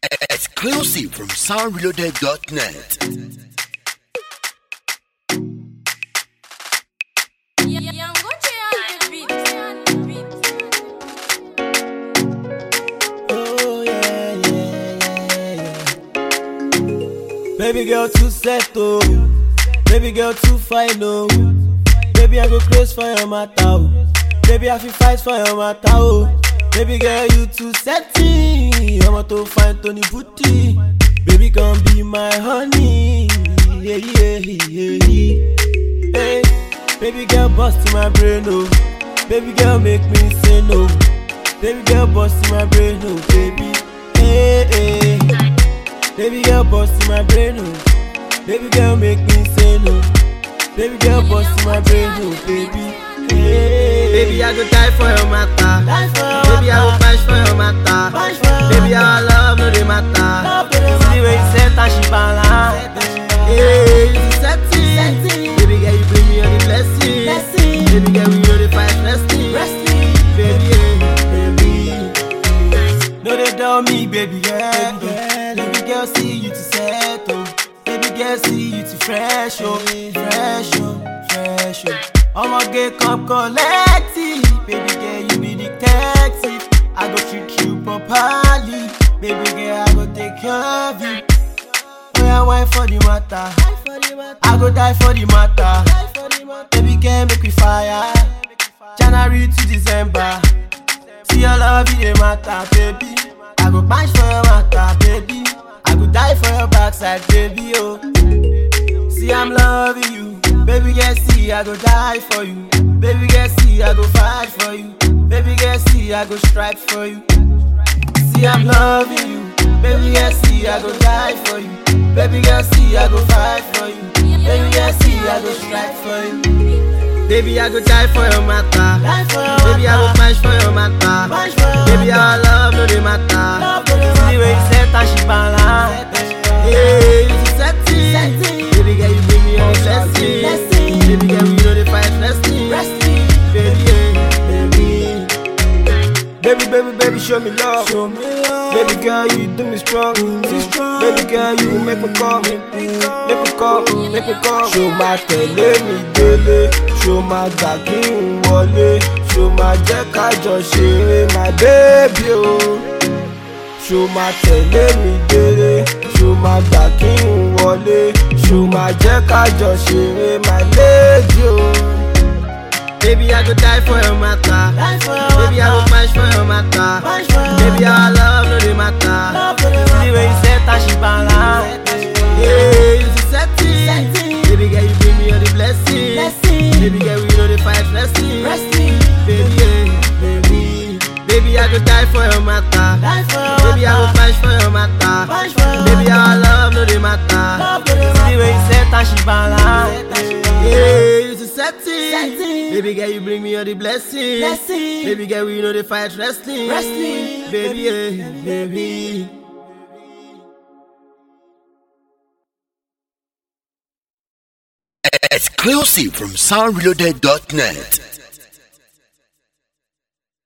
Exclusive from soundreloaded.net. Oh yeah, yeah, yeah, yeah. Baby girl too set oh, baby girl too fine oh. Baby I go close for your matter oh, baby I feel fight for your matter oh. Baby girl you too setty, I'm to find Tony Booty. Baby come be my honey, yeah yeah yeah yeah. Hey, baby girl bust in my brain oh, baby girl make me say no. Baby girl bust in my brain, oh baby. Hey, hey. Baby girl bust in my brain, oh. Baby girl make me say no. Baby girl bust in my brain, oh baby. Hey. Baby, I go die for your matter. Die for your Baby, I go matter. fight for your matter. Fight for your Baby, our love no dey matter. Love no dey See the way you set and she balance. Hey, you sexy. Sexy. Baby, girl, you bring me all the blessings. Blessing. Baby, girl, we know the fight wrestling. Wrestling. Baby, yeah, baby. No they tell me, baby girl. Baby girl, see you to settle. Baby girl, see you to fresh, oh, fresh, oh, fresh, oh. I'ma get come collect it. Baby girl, you be detective. I go treat you properly. Baby girl, I go take care of you. Oh yeah, wine for the matter. I go die for the matter. Baby girl, make we fire. January to December. See your love, it dey matter, baby. I go punch for your matter, baby. I go die for your backside, baby, oh. See, I'm loving you. Baby, girl, see, I go die for you. Baby, girl, see, I go fight for you. Baby, girl, see, I go strike for you. See, I'm loving you. Baby, girl, see, I go die for you. Baby, girl, see, I go fight for you. Baby, girl, see, I go strike for you. Baby, I go die for your matter. Die for your Baby, I go matter. punch for your matter. Punch for your Baby, matter. our love no dey matter. Love no dey See the way you set and she balance. Hey, you sexy. Sexy. Baby, girl, you bring me all the blessings. Blessing. Baby, girl, we know the fight wrestling. Wrestling. Baby, yeah, baby. Baby, baby, baby, show me love. Show me love. Baby girl, you do me strong. strong. Baby girl, you make me come. Make me come, make me come. Ṣo máa tẹ̀lé mi délé? Ṣo máa gbà kí n wọlé? Ṣo máa jẹ́ ká jọ ṣeré, my baby o? Ṣo máa tẹ̀lé mi délé? Ṣo máa gbà kí n wọlé? Ṣo máa jẹ́ ká jọ ṣeré, my lady o? Baby, I go die for your matter. Die for your Baby, I go matter. punch for your matter. Punch for your Baby, matter. our love no dey matter. See the way you set and she balance. Hey, you sexy. Sexy. Baby, girl, you bring me all the blessings. Blessing. Baby, girl, we know the fight wrestling. Wrestling. Baby, yeah, baby. Baby, I go die for your matter. Die for your Baby, I go matter. punch for your matter. Punch for your Baby, matter. our love no dey matter. See the way you set and she balance. Hey, you sexy. Sexy. Baby, girl, you bring me all the blessings. Blessing. Baby, girl, we know the fight wrestling. Wrestling. Baby, yeah, baby. Exclusive from soundreloaded.net.